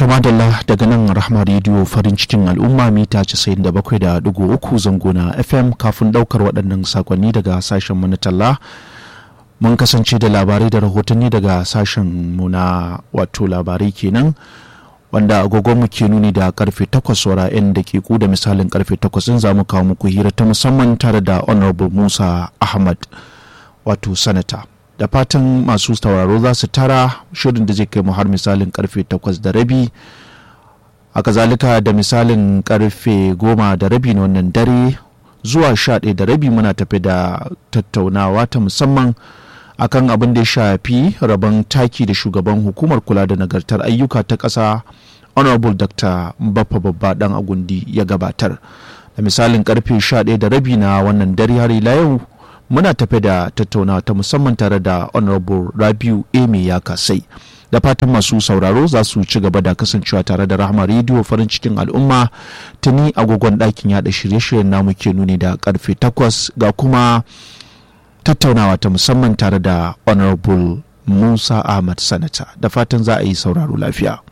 madalla daga nan rahma rediyo farin cikin al'umma mita 97.3 zango na fm kafin daukar waɗannan sakonni daga sashen mu na talla mun kasance da labarai da rahotanni daga sashen mu na wato labarai kenan wanda agogonmu ke nuni da karfe 8 saura 'yan dakiku da misalin karfe 8 din za mu kawo muku hira ta musamman tare da honorable musa ahmad wato sanata da fatan masu tauraro za su tara shirin da zai kai mu har misalin karfe 8 da rabi a kazalika da misalin karfe 10 da rabi na wannan dare zuwa 11 da rabi muna tafi da tattaunawa ta musamman akan abin da ya shafi rabon taki da shugaban hukumar kula da nagartar ayyuka ta ƙasa honorable dr baffa babba dan agundi ya gabatar da misalin karfe 11 da rabi na wannan dare har ila yau muna tafe da tattaunawa ta musamman tare da honorable rabiu eme ya kasai da fatan masu sauraro za su ci gaba da kasancewa tare da rahama rediyo farin cikin al'umma tuni agogon ɗakin yada shirye-shiryen namu ke nuni da karfe 8 ga kuma tattaunawa ta musamman tare da honorable musa ahmad sanata da fatan za a yi sauraro lafiya